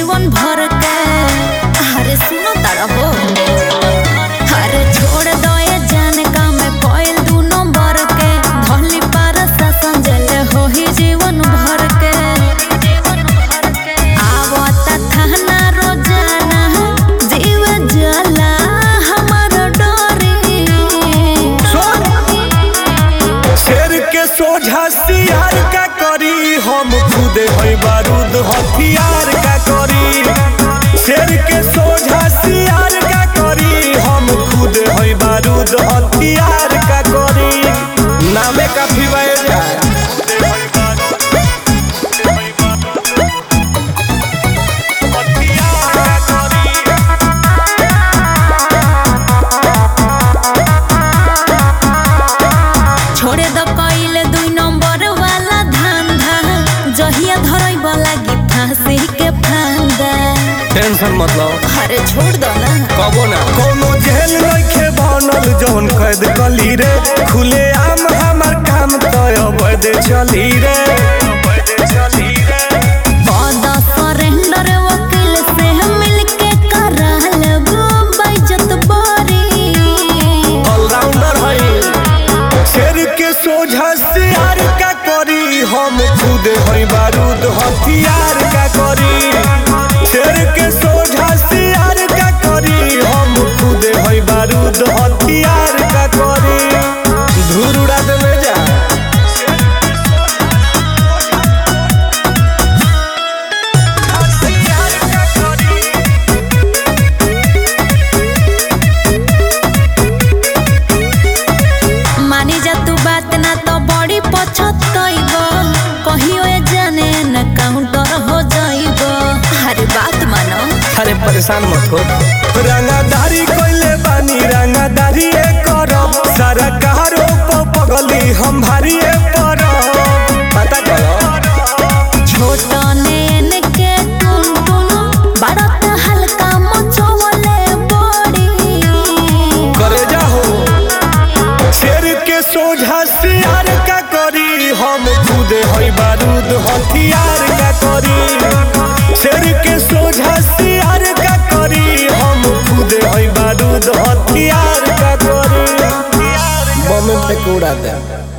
जीवन भर के अरे सुनो तारा हो अरे छोड़ दो ये जाने का मैं कोयल दू नंबर के धोली पार शासन जल हो ही जीवन भर के आवता थाना रोजाना जीव जला हमार डोरी शेर के सोझा सियार का करी हम खुदे है बारूद हथियार का करी शेर के सोझा सियार का करी हम खुदे है बारूद हथियार का करी नामे काफी बजा छोड़े द कइले दुई नंबर वाला धंधा जहिया धरई लागी फांसी के फांदा टेंशन मतलब अरे छोड़ दो ना कबो ना कोनो जेल नइखे बनल जौन कैद कली रे खुले आम हमर काम तय अवैध चली रे अवैध चली रे पद सरेंडर वकील से मिलके करा लेबो बेइज्जत बरी ऑलराउंडर है शेर के सोझा सियार का करी हम खुद है बारूद हथियार का करी शेर के सोझा सियार का करी हम खुद है बारूद हथियार का करी धूर उड़ा दे में जा हथियार का करी मानी जा तू बात ना तो बड़ी पछतइब कहियो ए जाने न काउंटर हो जाइब अरे बात मानो अरे परेशान मत हो रंगादारी कोइले बानी रंगादारी ए करब सारा कहारो प पगली हम भारी ए परब पता करो छोट नेन के टुन टुन बड़त हल्का मचवले बड़ी करे जाहो शेर के सोझा सियार का करी हम खुद है बारूद हथियार का करी शेर के सोझा सियार का करी हम खुद है बारूद हथियार का करी बम पे कूड़ा दे